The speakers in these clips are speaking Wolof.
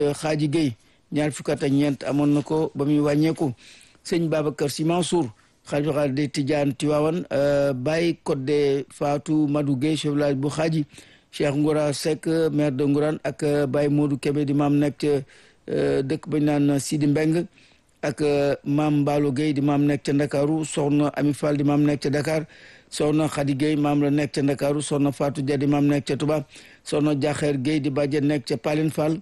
Xaaji Gueye ñaar fukk ak ñeent amoon na ko ba muy wàññeeku sëñ Babacar Sy Mansour xalifa xaal de Tidiane Tivaouane Baye Codé Fatou Madou Gueye chef village bu Xaaji Cheikh Ngoura Seck maire de Ngourane ak Baye Modou Kébé di maam nekk ca dëkk bañ naan Sidi Mbeng ak maam Mballo Gueye di maam nekk ca Ndakaaru soxna Ami Fall di maam nekk ca Dakar soxna Khady Gueye maam la nekk ca Ndakaaru soxna Fatou Dia di maam nekk ca Touba soxna Jaxeer Gueye di bàjjen nekk ca Paline Fall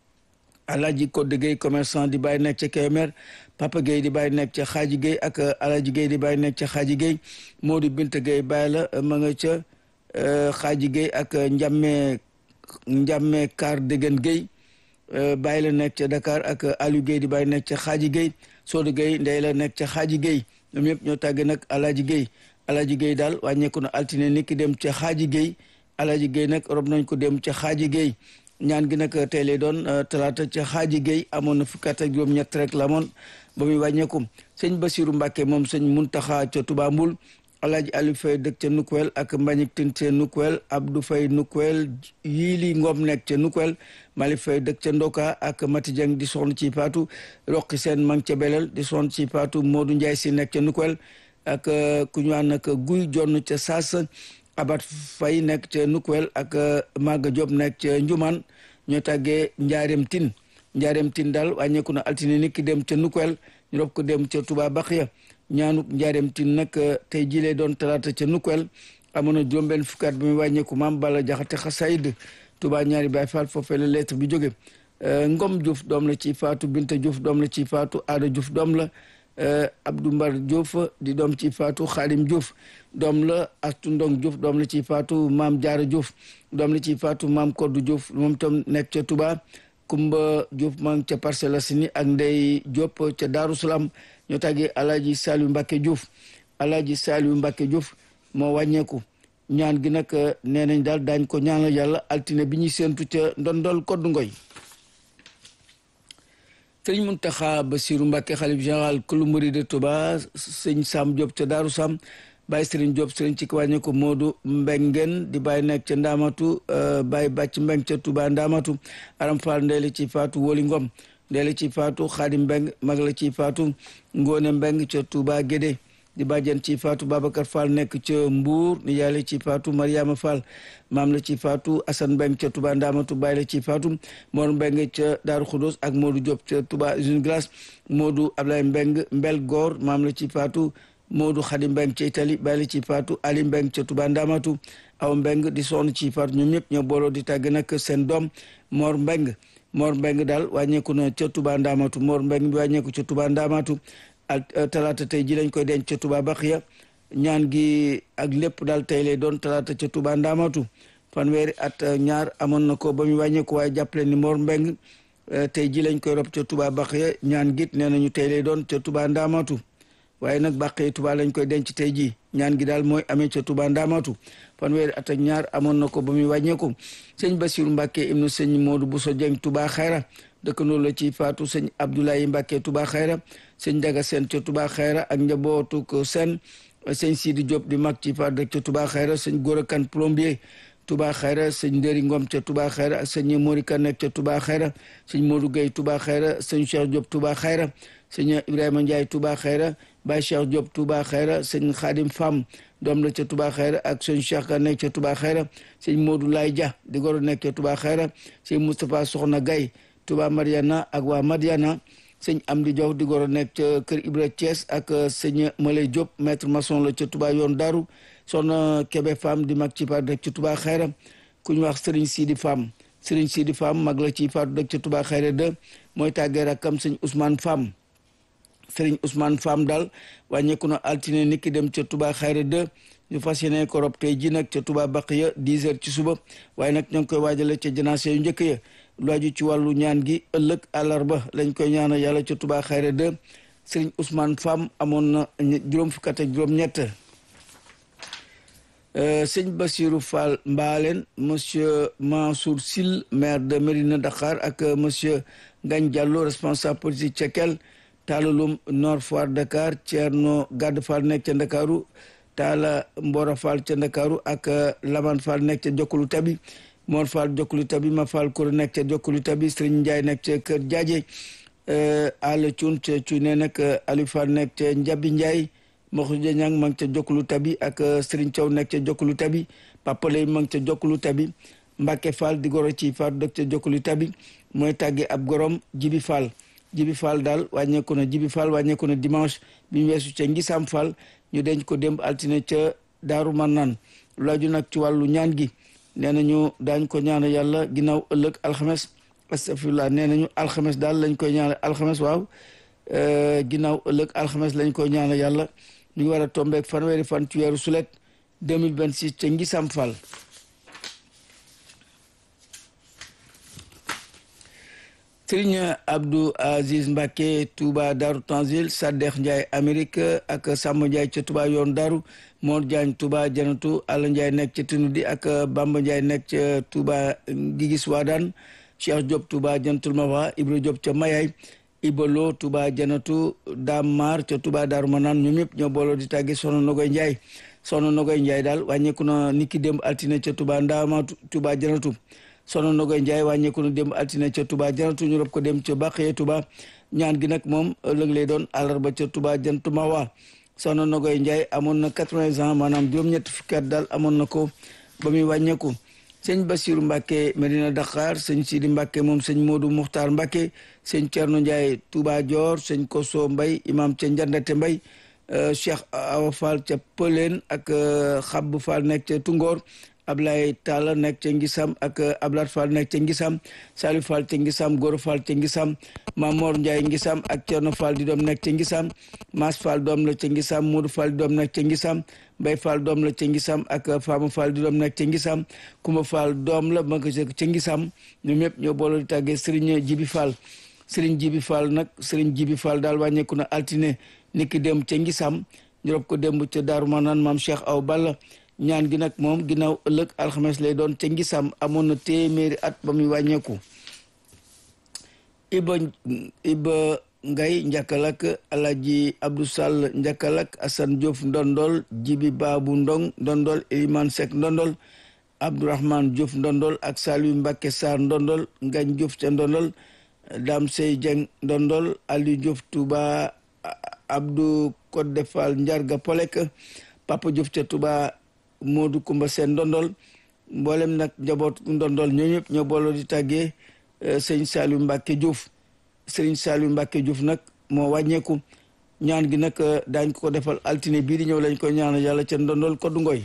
Alaaji Codé Gueye commerçant di bàyyi nekk ca Kébémer Papa Gueye di bàyyi nekk ca Xaaji Gueye ak Alaaji Gueye di bàyyi nekk ca Xaaji Gueye Modou Binta Gueye bàyyi la ma nga ca Xaaji Gueye ak Njamme Njamme Kaar Déggen Gueye bàyyi la nekk ca Dakar ak Aliou Gueye di bàyyi nekk ca Xaaji Gueye Soodu Gueye ndey la nekk ca Xaaji Gueye ñoom ñëpp ñoo tàgge nag Alaaji Gueye Alaaji Gueye daal wàññeeku na altine nit ki dem ca Xaaji Gueye Alaaji Gueye nag rob nañ ko dem ca Xaaji Gueye ñaan gi nag tey lay doon talaata ca Xaaji Gueye amoon na fukki at ak juróom-ñett rek la amoon ba muy wàññeeku sëñ Basiru Mbàkke moom sëñ Muntaxa ca Touba Mbul Alaaji Aliou Faye dëkk ca Nukwel ak Mbañik Tinte Nukwel Abdou Faye Nukwel Yili Ngom nekk ca Nukwel Mali Faye dëkk ca Ndoka ak Mati Dieng di soxna ci Paatu Roqi Seen mang ca Belel di soxna ci Paatu Modou Ndiaye si nekk ca Nukwel ak ku ñu naan nag Guy Jonn ca Saas Abat Faye nekk ca Nukwel ak Maga Diop nekk ca Njumaan ñoo tàggee Njaareem Tin Njaareem Tin daal wàññeeku na altine nit ki dem ca Nukwel ñu rob ko dem ca Touba Baxiya ñaanuk Njaareem Tin nag tey jilee doon talaata ca Nukwel amoon na juróom-benn fukkaat bi muy wàññeeku maam Balla Jaxate Xasayid Touba ñaari Baay Faal foofee la lettre bi jóge Ngom Diouf doom la ci faatu Binta Diouf doom la ci faatu Aada Diouf doom la Abdou Mbar Diouf di doom ci faatu Xaadim Diouf doom la Astu Ndong Diouf doom la ci faatu Maam Jaara Diouf doom la ci faatu Maam Koddu Diouf moom tam nekk ca Touba Kumba Diouf maa ngi ca Parcelles Assainies ak Ndey Diop ca Daaru Salaam ñoo tàggee Alaaji Saliou Mbacke Diouf Alaaji Saliou Mbacke Diouf moo wàññeeku ñaan gi nag nee nañ daal daañ ko ñaanal yàlla altine bi ñuy séentu ca ndondol koddu ngoy sëñ Muntaxa Basiru Mbàkke xalif général kulu murid de Touba sëñ Sam Diop ca Daaru Sam Baye Sëriñ Diop sëriñ ci wàññe ko Moodu Mbengen di bàyyi nekk ca Ndaamatu Baye Bàcc Mbeng ca Touba Ndaamatu Aram Fall ndey la ci faatu Woli Ngom ndey la ci faatu Xaadim Mbeng mag la ci faatu Ngóone Mbeng ca Touba Gédé di bàjjen ci faatu Babacar Fall nekk ca Mbuur ni yaay la ci faatu Mariama Fall maam la ci faatu Assane Mbeng ca Touba Ndaamatu Baye la ci faatu Mor Mbeng ca Daaru Xudoos ak Modou Diop ca Touba usine glace Modou Ablaye Mbeng Mbel Goor maam la ci faatu Modou Khady Mbeng ca Italie Baye la ci faatu Ali Mbeng ca Touba Ndaamatu aw Mbeng di sonn ci faatu ñoom ñëpp ñoo booloo di tàgg nag seen doom Mor Mbeng Mor Mbeng daal wàññeeku na ca Touba Ndaamatu Mor Mbeng bi wàññeeku ca Touba Ndaamatu ak talaata tey ji lañ koy denc ca Touba Baxiya ñaan gi ak lépp daal tey lay doon talaata ca Touba Ndaamatu fanweeri at ñaar amoon na ko ba mu wàññeeku waaye jàppale ni Mor Mbeng tey ji lañ koy rob ca Touba Baxiya ñaan git nee nañu tey lay doon ca Touba Ndaamatu waaye nag Baxiya Touba lañ koy denc tey ji ñaan gi daal mooy amee ca Touba Ndaamatu fanweeri at ak ñaar amoon na ko ba muy wàññeeku sëñ Basiru Mbàkke ibnu sëñ Moodu Buso Jeng Touba Xayra dëkkandoo la ci faatu sëñ Abdoulaye Mbàkke Touba Xayra sëñ Daga Seen ca Touba Xayra ak njabootu ko seen sëñ Sidi Diop di mag ci faatu dëkk ca Touba Xayra sëñ Gora Kan plombier Touba Xayra sëñ Ndëri Ngom ca Touba Xayra ak sëñ Mori Kan nekk ca Touba Xayra sëñ Modou Gueye Touba Xayra sëñ Cheikh Diop Touba Xayra sëñ Ibrahima Ndiaye Touba Xayra Baye Cheikh Diop Touba Xayra sëñ Khadim Fam doom la ca Touba Xayra ak sëñ Cheikh Ka nekk ca Touba Xayra sëñ Modou Lay Dia di goro nekk ca Touba Xayra sëñ Moustapha Soxna Gaye Touba Mariana ak waa Mariana sëñ Amdi Diop di goro nekk ca kër Ibra Thiès ak sëñ Malay Diop maître maçon la ca Touba yoon Daaru soxna Kébé Fam di mag ci faatu dëkk ca Touba Xayra ku ñu wax Serigne Sidi Fam Serigne Sidi Fam mag la ci faatu dëkk ca Touba Xayra de mooy tàggee rakkam sëñ Ousmane Fam Serigne Ousmane Fam daal wàññeeku na altine nit ki dem ca Touba Xayra de ñu fas yéene ko rob tey ji nag ca Touba Baqiya 10 heures ci suba waaye nag ñoo ngi koy waajale ca janaase yu njëkk ya lu aju ci wàllu ñaan gi ëllëg àllarba lañ koy ñaanal yàlla ca Touba Xayra de Serigne Ousmane Fam amoon na juróom fukk ak juróom-ñett sëñ Bassirou Fall Mbaaleen monsieur Mansour Sil maire de Mérina Dakar ak monsieur Ngagne Diallo responsable politique Cekel Taalalum Nord Foire Dakar Thierno Gadd Fall nekk ca Ndakaaru Taala Mbora Fall ca Ndakaaru ak Laman Fall nekk ca Jokkulu Tabi Mor Fall jokkulu tabi ma Fall Koura nekk ca jokkulu tabi Serigne Ndiaye nekk ca Kër Jaaje Ala Cuun ca Cuune nag Aliou Fall nekk ca Njabi Ndiaye Moxuja Ñang ma ngi ca jokkulu tabi ak Serigne Thiaw nekk ca jokkulu tabi Papa Lay ma ngi ca jokkulu tabi Mbacke Fall di goro ci Faatu dëkk ca jokkulu tabi mooy tàgge ab gorom Jibi Fall Jibi Fall daal wàññeeku na Jibi Fall wàññeeku na dimanche bi ñu weesu ca Ngisam Fall ñu denc ko démb altine ca Daaru Marnaan laaju nag ci wàllu ñaan gi nee nañu daañ ko ñaanal yàlla ginnaaw ëllëg alxames astafirullah nee nañu alxames daal lañ koy ñaanal alxames waaw ginnaaw ëllëg alxames lañ koy ñaanal yàlla ñu ngi war a tombeek fanweeri fan ci weeru sulet 2026 ca Ngisam Fall Sëriñ Abdou Aziz Mbacke Touba Darou Tanzil Saddex Ndiaye Amérique ak Samba Ndiaye ca Touba yoon Darou Mor Diagne Touba Janatu Alla Ndiaye nekk ca Tinudi ak Bamba Ndiaye nekk ca Touba Gigis Wadaan Cheikh Diop Touba Jantul Mawa Ibra Diop ca Mayay Ibalo Touba Janatu Damar ca Touba Darou Manaan ñoom ñëpp ñoo booloo di tàgge Soxna Nogoy Ndiaye Soxna Nogoy Ndiaye daal wàññeeku na niki démb altine ca Touba Ndama Touba Janatu sono nogoy Njaay wàññeeku na dem altine ca Touba janatu ñu rob ko dem ca Bàqee Touba ñaan gi nag moom ëllëg lay doon àllarba ca Touba jantu Mawa sono nogoy Njaay amoon na quatre-vingts ans maanaam juróom-ñetti fukki at daal amoon na ko ba muy wàññeeku sëñ Basiru Mbàkke Medina Dakar sëñ Sidi Mbàkke moom sëñ Moodu Muxtaar Mbàkke sëñ Cerno Njaay Touba Dior sëñ Koso Mbay imam ca Njandate Mbay Cheikh Awa Fall ca Pëleen ak Xabb Fall nekk ca Tungoor Ablaye Talla nekk ca Ngisam ak Ablaat Fall nekk ca Ngisam Salif Fall ca Ngisam Goro Fall ca Ngisam Mamor Ndiaye Ngisam ak Cerno Fall di doom nekk ca Ngisam Mas Fall doom la ca Ngisam Modou Fall di doom nekk ca Ngisam Mbay Fall doom la ca Ngisam ak Fama Fall di doom nekk ca Ngisam Kumba Fall doom la ma ko ca Ngisam ñoom ñëpp ñoo booloo di tàggee Serigne Jibi Fall Serigne Jibi Fall nag Serigne Jibi Fall daal wàññeeku na altine niki dem ca Ngisam ñu rob ko démb ca Daaru Manaan maam Cheikh Aw Balla ñaan gi nag moom ginnaaw ëllëg alxames lay doon ca ngisam amoon na téeméeri at ba muy wàññeeku iba iba ngay njakkalak alaji abdou sall njakkalak asan diouf ndondol jibi baabu ndong ndondol eliman sek ndondol abdourahman diouf ndondol ak saliu mbàkke sarr ndondol ngañ diouf ca ndondol dam sey jeng ndondol aliou diouf touba abdou kodde fall njarga polek papa diouf ca touba Modou Kumba seen ndondol mboolem nag njaboot ndondol ñoo ñëpp ñoo booloo di tàggee sëñ Saliou Mbacke Diouf sëriñ Saliou Mbacke Diouf nag moo wàññeeku ñaan gi nag daañ ko defal altine bii di ñëw lañ ko ñaanal yàlla ca ndondol koddu ngoy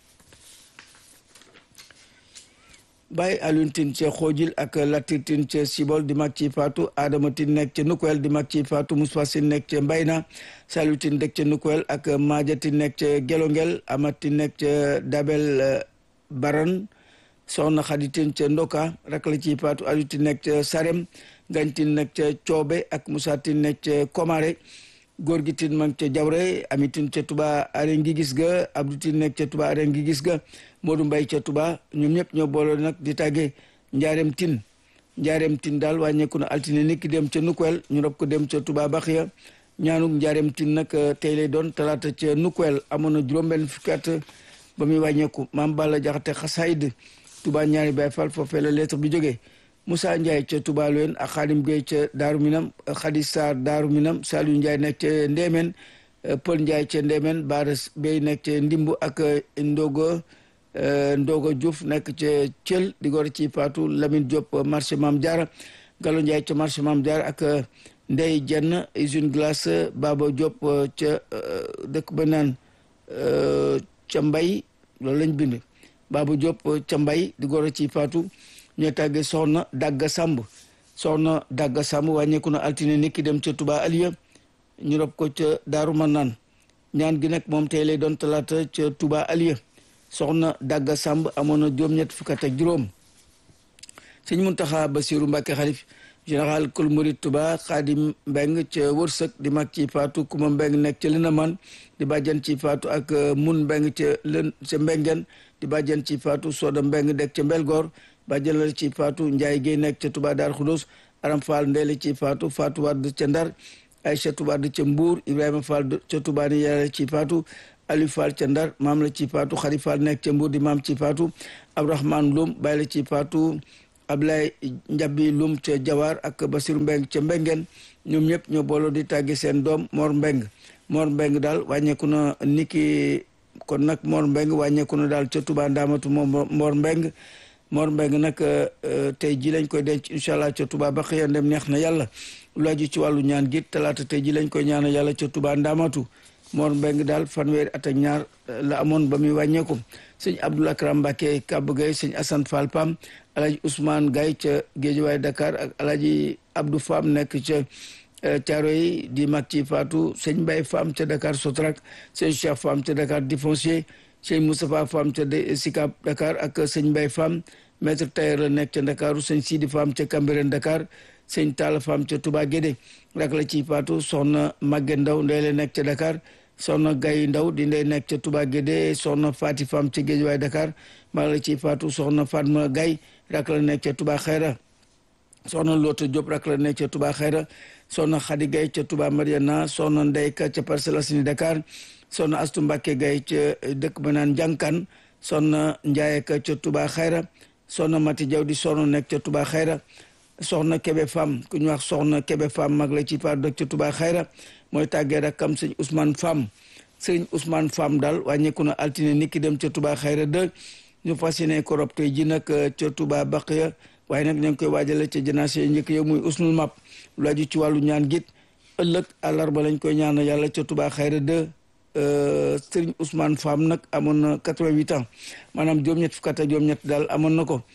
Baye Alioune Tine ca xoojil ak Latir Tine ca Sibol di mag ci faatu Adama Tine nekk ca Nukwel di mag ci faatu Moussa Sine nekk ca Mbayna Saliou Tine nekk ca Nukwel ak Maaja Tine nekk ca Gelongel Amat Tine nekk ca Dabel Baran Soxna Xadi Tine ca Ndoka rak la ci faatu Aliou Tine nekk ca Sarem Ngañ Tine nekk ca Coobe ak Moussa Tine nekk ca Komare góor gi tin mag ca jawre ami tin ca tuba are ngi gis ga abdou tin nekk ca tuba are ngi gis ga moodu mbay ca tuba ñoom ñëpp ñoo booloo nag di tàggee njaareem tin njaareem tin daal wàññeeku na altine niki dem ca nukwel ñu rob ko dem ca tuba baxiya ñaanuk njaareem tin nag tey lay doon talaata ca nukwel amoon na juróom-benn fukki at ba muy wàññeeku maam balla jaxate xasayd tuba ñaari bay fal foofee la lettre bi jógee Moussa Ndiaye ca Touba Loyen ak Xaadim Gueye ca Daaru Minam Xadi Sarr Daaru Minam Saliou Ndiaye nekk ca Ndémen Pël Ndiaye ca Ndémen Baara Bey nekk ca Ndimbu ak Ndogo Ndogo Diouf nekk ca Thiel di gor ci Fatou Lamine Diop marché Mam Diarra Gallo Ndiaye ca marché Mam Diarra ak Ndey Jenn usine glace Baba Diop ca dëkk ba naan ca Mbay loolu lañ bind Baba Diop ca Mbay di gor ci Fatou ñoo tàggee soxna dagga sàmb soxna dagga sàmb wàññeeku na altine niki dem ca Touba Aliya ñu rob ko ca Daaru Manaan ñaan gi nag moom tey lay doon talaata ca Touba Aliya soxna dagga sàmb amoon na juróom-ñett fukk ak juróom sëñ Muntaxa Basiru Mbàkke xalif général kul murid Touba Xaadim Mbeng ca wërsëg di mag ci faatu kuma Mbeng nekk ca Lënaman di bàjjan ci faatu ak mun Mbeng ca lën ca Mbengen di bàjjan ci faatu Soda Mbeng dekk ca Mbelgoor bàjjan la ci faatu Njaay Géey nekk ca Touba Daar Xudus Aram Fall ndeele ci faatu Faatu Wadd ca Ndar Aïchatu Wadd ca Mbuur Ibrahima Fall ca Touba ni yàlla ci faatu Aliou Fall ca Ndar maam la ci faatu Xari Fall nekk ca Mbour di maam ci faatu Abdourahmane Loum bàyyi la ci faatu Ablaye Njabi Loum ca Jawar ak Basiru Mbeng ca Mbengeen ñoom ñëpp ñoo booloo di tàgge seen doom Mor Mbeng Mor Mbeng daal wàññeeku na niki kon nag Mor Mbeng wàññeeku na daal ca Touba Ndaamatu moom Mor Mbeng Mor Mbeng nag tey ji lañ koy denc incha allah ca Touba ba xëy dem neex na yàlla lu aju ci wàllu ñaan gi talaata tey ji lañ koy ñaana yàlla ca Touba Ndaamatu Mor Mbeng daal fanweeri at ak ñaar la amoon ba muy wàññeeku sëñ Abdoul Akram Mbacke Kab Gaye sëñ Assane Fall Pam alaji Ousmane Gaye ca Géejawaay Dakar ak alaji Abdou Fam nekk ca Thiaroye di mag ci Fatou sëñ Mbaye Fam ca Dakar Sotrak sëñ Cheikh Fam ca Dakar di foncier sëñ Moustapha Fam ca Sicap Dakar ak sëñ Mbaye Fam maître tailleur la nekk ca Dakaru sëñ Sidi Fam ca Cambérène Dakar sëñ Talla Fam ca Touba Guédé rak la ci Fatou soxna Maguette Ndaw ndey la nekk ca Dakar soxna Gaye Ndaw di ndey nekk ca Touba Guédé soxna Fati Fam ca Guédiawaye Dakar mag la ci Fatou soxna Fatma Gaye rak la nekk ca Touba Xayra soxna Loota Diop rak la nekk ca Touba Xayra soxna Khady Gaye ca Touba Mariana soxna Ndeyka ca Parcelles Assainies Dakar soxna Astu Mbàkke Gaye ca dëkk ba naan Njànkan soxna Ndiaye ka ca Touba Xayra soxna Mati Jaw di soxna nekk ca Touba Xayra soxna Kebe Fam ku ñu wax soxna Kebe Fam mag la ci Fatou dëkk ca Touba Xayra mooy tàggee rakkam sëñ Ousmane Fam sëñ Ousmane Fam daal wàññeeku na altine niki dem ca Touba Xayra de ñu fas yéene ko rob tey ji nag ca Touba Baqiya waaye nag ñu ngi koy waajale ca janaase njëkk yow muy usnul map lu aju ci wàllu ñaan git ëllëg àllarba lañ koy ñaanal yàlla ca Touba Xayra de sëriñ Ousmane Fam nag amoon na quatre-vingt-huit ans maanaam juróom-ñett fukk ak juróom-ñett daal amoon na ko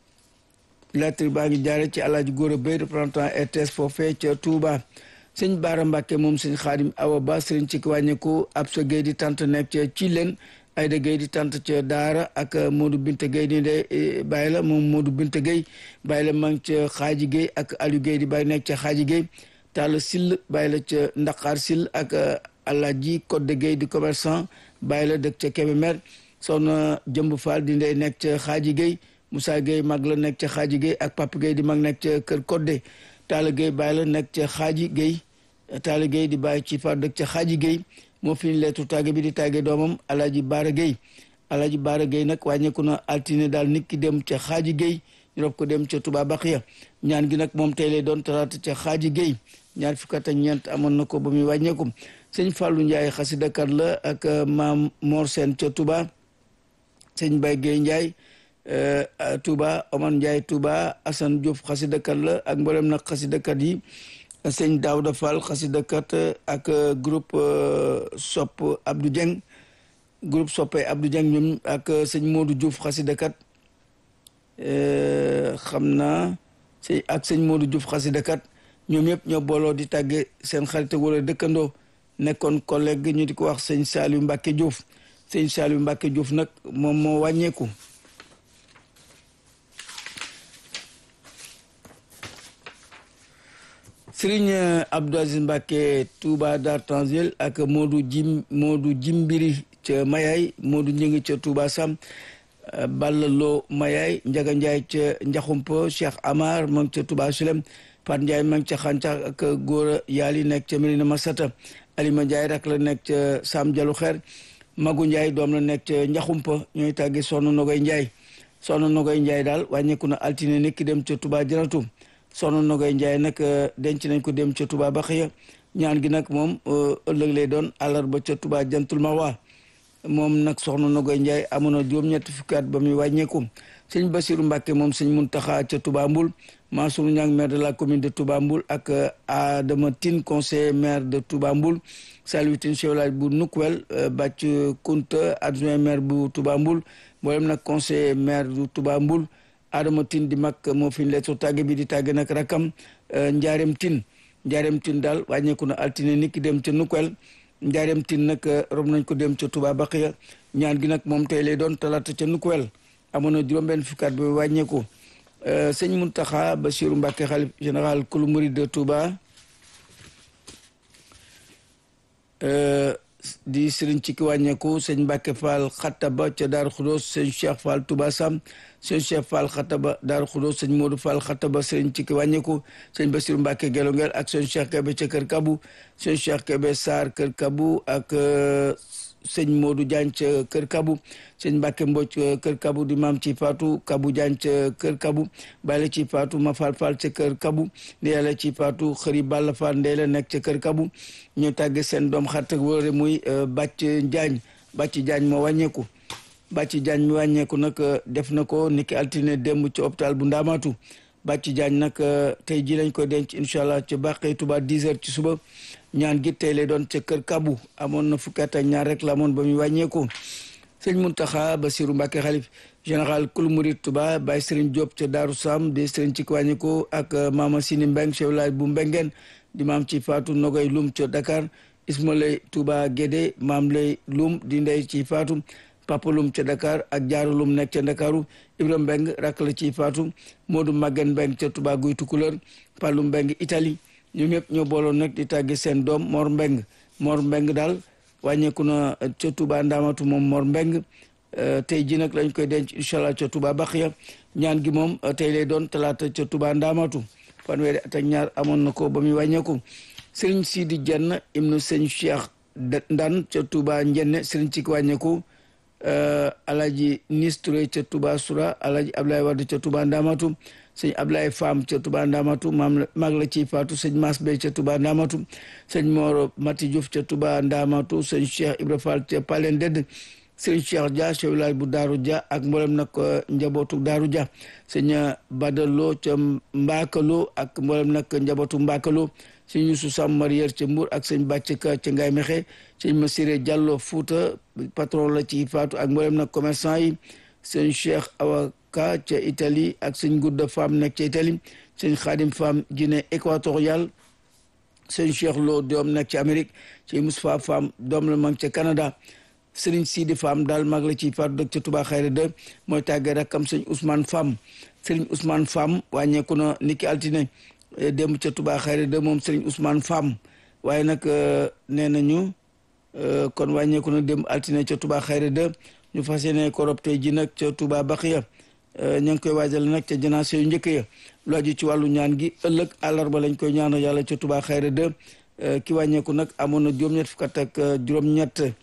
lettre baa ngi jaare ci alaaji góor a bay représentant RTS foofee ca Touba sëñ Baara Mbàkke moom sëñ Xaadim Awa Ba sëriñ ci wàññeeku ab sa géy di tant nekk ca ci leen Ayda Gueye di tant ca Daara ak Modou Binta Gueye di de bàyyi la moom Modou Binta Gueye bàyyi la ma ngi ca Xaaji Gueye ak Aliou Gueye di bàyyi nekk ca Xaaji Gueye Talla Sill bàyyi la ca Ndaqaar Sill ak Alaaji Codé Gueye di commerçant bàyyi la dëkk ca Kébémer soxna Jëmb Fall di ndey nekk ca Xaaji Gueye Moussa Gueye mag la nekk ca Xaaji Gueye ak Papa Gueye di mag nekk ca Kër Codé Talla Gueye bàyyi la nekk ca Xaaji Gueye Talla Gueye di bàyyi ci fa dëkk ca Xaaji Gueye moo fi ñu leetu tàgge bi di tàgge doomam Alaaji Baara Gueye Alaaji Baara Gueye nag wàññeeku na altine daal nit ki dem ca Xaaji Gueye ñu rob ko dem ca Touba Baxiya ñaan gi nag moom tey lay doon talaata ca Xaaji Gueye ñaar fukk ak ñeent amoon na ko ba muy wàññeeku sëñ Fallou Ndiaye xasidakat la ak maam Mor Sène ca Touba sëñ Baye Gueye Ndiaye Touba Omar Ndiaye Touba Assane Diouf xasidakat la ak mboolem nag xasidakat yi sëñ Daouda Fall xasidakat ak groupe Sopp Abdou Dieng groupe Soppe Abdou Dieng ñoom ak sëñ Modou Diouf xasidakat xam naa sëñ ak sëñ Modou Diouf xasidakat ñoom yëpp ñoo booloo di tàgge seen xarit wala dëkkandoo nekkoon collègue ñu di ko wax sëñ Saliou Mbacke Diouf sëñ Saliou Mbacke Diouf nag moom moo wàññeeku Sëriñ Abdou Aziz Mbacke Touba Dar Tanzil ak Modou Jim Modou Jimbiri ca Mayaay Modou Ñingi ca Touba Sam Balla Lo Mayaay Njaga Njaay ca Njaxumpa Cheikh Amar ma ngi ca Touba Sulem Pat Ndiaye ma ngi ca Xàncax ak Góora Yaali nekk ca Medina Masata Alima Ndiaye rak la nekk ca Sam Jalu Xeer Magu Ndiaye doom la nekk ca Njaxumpa ñooy tàgge Soxna Nogoy Ndiaye Soxna Nogoy Ndiaye daal wàññeeku na altine nekk dem ca Touba Janatu Soxna Nogoy Ndiaye nag denc nañ ko dem ca Touba Baxiya ñaan gi nag moom ëllëg lay doon àllarba ca Touba Jantul Mawa moom nag Soxna Nogoy Ndiaye amoon na juróom-ñetti fukki at ba muy wàññeeku sëñ Basiru Mbàkke moom sëñ Muntaxa ca Touba Mbul Mansour Niang maire de la commune de Touba Mboul ak Adama Tine conseiller maire de Touba Mboul Saliou Tine chef village bu Nukwel Bàcc Kunta adjoint maire bu Touba Mboul mboolem nag conseiller maire du Touba Mboul Adama Tine di mag moo fi lettre tàgge bi di tàgge nag rakam Ndiarème Tine Ndiarème Tine daal wàññeeku na altine nit ki dem ca Nukwel Ndiarème Tine nag rob nañ ko dem ca Touba Baqiya ñaan gi nag moom tey lay doon talaata ca Nukwel amoon na juróom-benn fukkaat bi wàññeeku sëñ Muntaxa Basiru Mbàkke xalif général kulu murid de Touba di sëriñ ci ki wàññeeku sëñ Mbàkke Fall Xattaba ca Daaru Xudoos sëñ Cheikh Fall Touba Sam sëñ Cheikh Fall Xattaba Daaru Xudoos sëñ Modou Fall Xattaba sëriñ ci ki wàññeeku sëñ Basiru Mbàkke Gelongel ak sëñ Cheikh Kebe ca Kër Kabu sëñ Cheikh Kebe Sarr Kër Kabu ak sëñ Modou Diagne ca kër Kabu sëñ Mbacke Mbodj kër Kabu di maam ci Fatou Kabu Diagne ca kër Kabu bàyyi la ci Fatou ma Fall Fall ca kër Kabu ndee la ci Fatou xëri Balla Fall ndee la nekk ca kër Kabu ñu tàgge seen doom xarit ak wóore muy Bàcc Diagne Bàcc Diagne moo wàññeeku Bàcc Diagne mi wàññeeku nag def na ko niki altine démb ci hôpital bu Ndaamaatu Bàcc Diagne nag tey ji lañ koy denc incha allah ca Bàqee Tuba 10 heures ci suba ñaan gi tey lay doon ca kër Kabu amoon na fukki at ak ñaar rek la amoon ba muy wàññeeku sëñ Muntaxa Basiru Mbàkke xalif général kul murid Tuba Baye Serigne Diop ca Daaru Sam di Serigne ci wàññeeku ak Mama Sini Mbeng chef village bu Mbengeen di maam ci Faatu Nogoy Lum ca Dakar Isma lay Tuba Gédé maam lay Lum di ndey ci Faatu Papa Lum ca Dakar ak Jaaru Lum nekk ca Ndakaaru Ibra Mbeng rakk la ci Faatu Moodu Maggen Mbeng ca Tuba Guy Tukulër Palu Mbeng Italie ñoom ñëpp ñoo booloon nag di tàgge seen doom Mor Mbeng Mor Mbeng daal wàññeeku na ca Touba Ndaamatu moom Mor Mbeng tey ji nag lañ koy denc incha allah ca Touba Baxiya ñaan gi moom tey lay doon talaata ca Touba Ndaamatu fanweeri at ak ñaar amoon na ko ba muy wàññeeku Serigne Sidi Dieng ibnu sëñ Cheikh Ndan ca Touba Njenne Serigne ci wàññeeku Alaji Nis Touré ca Touba Soura Alaji Ablaye Wade ca Touba Ndaamatu sëñ Ablaye Fam ca Touba Ndamatu maam mag la ci faatu sëñ Mas Bey ca Touba Ndamatu sëñ Moro Mati Diouf ca Touba Ndamatu sëñ Cheikh Ibra Fall ca Palen Dedd sëñ Cheikh Dia chef village bu Daaru Dia ak mboolem nag njabootu Daaru Dia sëñ Badalo ca Mbakalo ak mboolem nag njabootu Mbakalo sëñ Youssou Sam Marière ca Mbour ak sëñ Bàcc Ka ca Ngaye Mexe sëñ Massiré Diallo Fouta patron la ci faatu ak mboolem nag commerçant yi sëñ Cheikh Awa ka ca Italie ak sëñ Gudda Fam nekk ca Italie sëñ Xaadim Fam Guinée équatoriale sëñ Cheikh Lo doom nekk ca Amérique sëñ Moustapha Fam doom la mag ca Canada sëriñ Sidi Fam daal mag la ci faatu dëkk ca Touba Xayra de mooy tàggee rakkam sëñ Ousmane Fam sëriñ Ousmane Fam wàññeeku na niki altine démb ca Touba Xayra de moom sëriñ Ousmane Fam waaye nag nee nañu kon wàññeeku na démb altine ca Touba Xayra de ñu fas yéene ko rob tey ji nag ca Touba Baxiya ña ngi koy waajal nag ca janaase yu njëkk ya lu aju ci wàllu ñaan gi ëllëg àllarba lañ koy ñaanal yàlla ca Touba Xayra de ki wàññeeku nag amoon na juróom-ñett fukk ak juróom-ñett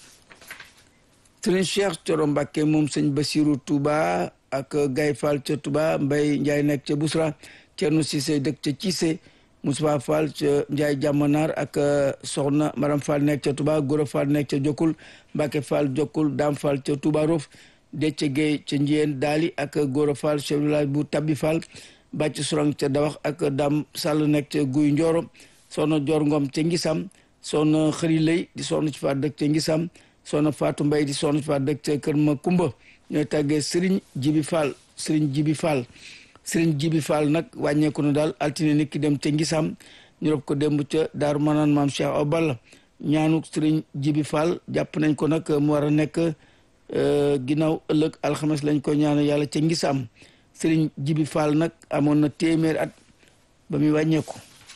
sëriñ Cheikh Coro Mbàkke moom sëñ Basiru Touba ak Gaye Fall ca Touba Mbay Njaay nekk ca Busra Cerno Sise dëkk ca Cissé Moussa Fall ca Njaay Jàmmanaar ak Soxna Maram Fall nekk ca Touba Gora Fall nekk ca Jokkul Mbàkke Fall Jokkul Daam Fall ca Touba Rof Déthié Gueye ca Njiyeen Daali ak Gora Fall chef village bu Tabbi Fall Bàcc Surang ca Dawax ak Dam Sall nekk ca Guy Njoro Soxna Joor Ngom ca Ngisam Soxna Xëri Lay di soxna ci faat dëkk ca Ngisam Soxna Faatu Mbay di soxna ci faat dëkk ca Kër Ma Kumba ñooy tàggee Sëriñ Jibi Fall Sëriñ Jibi Fall Sëriñ Jibi Fall nag wàññeeku na daal altine nit ki dem ca Ngisam ñu rob ko démb ca Daaru Manaan Maam Cheikh Awa Balla ñaanu Sëriñ Jibi Fall jàpp nañ ko nag mu war a nekk ginnaaw ëllëg alxames lañ ko ñaanu yàlla ca Ngisam Sëriñ Jibi Fall nag amoon na téeméer at ba muy wàññeeku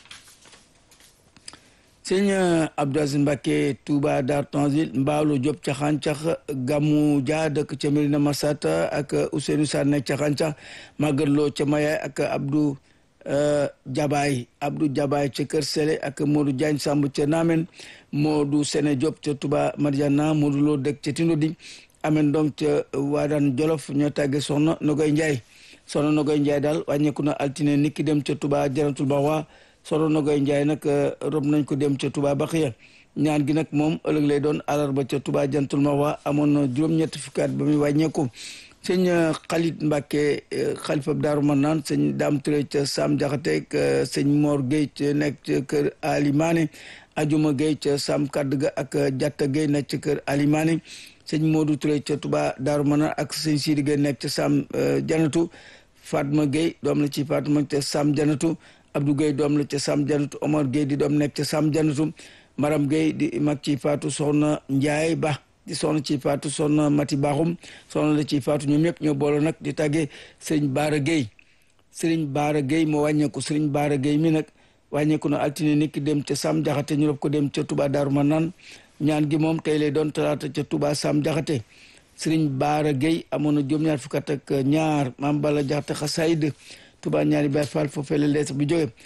sëñ Abdou Aziz Mbacke Touba Dar Tanzil Mbaalu Diop ca xàncax Gamu Dia dëkk ca Medina Masata ak Ousseynou Sarr nekk ca xàncax Maguette Lo ca Mayaay ak Abdou Jabaay Abdou Jabaay ca Kër Sele ak Modou Diagne Samb ca Naamen Modou Sene Diop ca Touba Mariana Modou Lo dëkk ca Tindodi Amen donc ca Waadaan Jolof ñoo tàgge soxna Nogoy Ndiaye soxna Nogoy Ndiaye daal wàññeeku na altine niki dem ca Touba Jaratul Baxwa soxna Nogoy Ndiaye nag rob nañ ko dem ca Touba Baxiya ñaan gi nag moom ëllëg lay doon àllarba ca Touba Jantul Maxwa amoon na juróom-ñetti fukki at ba muy wàññeeku sëñ Xalit Mbàkke xalifa Daaru Manaan sëñ Daam Ture ca Sam Jaxate sëñ Mor Gueye ca nekk ca kër Alimane Ajuma Gueye ca Sam Kadd ga ak Jatta Gueye nekk ca kër Alimane sëñ Modou Touré ca Touba Daaru Manaan ak sëñ Sidi Gueye nekk ca Sam Janatu Fatma Gueye doom la ci Fatma ca Sam Janatu Abdou Gueye doom la ca Sam Janatu Omar Gueye di doom nekk ca Sam Janatu Maram Gueye di mag ci Faatu Soxna Njaay Ba di soxna ci Faatu Soxna Mati Baaxum soxna la ci Faatu ñoom ñëpp ñoo boole nag di tàggee Sëriñ Baara Gueye Sëriñ Baara Gueye moo wàññeeku Sëriñ Baara Gueye mi nag wàññeeku na altine nit ki dem ca Sam Jaxate ñu rob ko dem ca Touba Daaru Manaan ñaan gi moom tey lay doon talaata ca Touba Sam Jaxate Sëriñ Baara Gueye amoon na juróom-ñaar fukk ak ñaar Maam Bala Jaxate xasaayid Touba ñaari Baay Faal foofee la lees bi jóge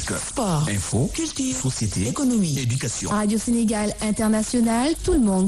musique, sport, info, culture, société, économie, éducation. Radio Sénégal International, tout le monde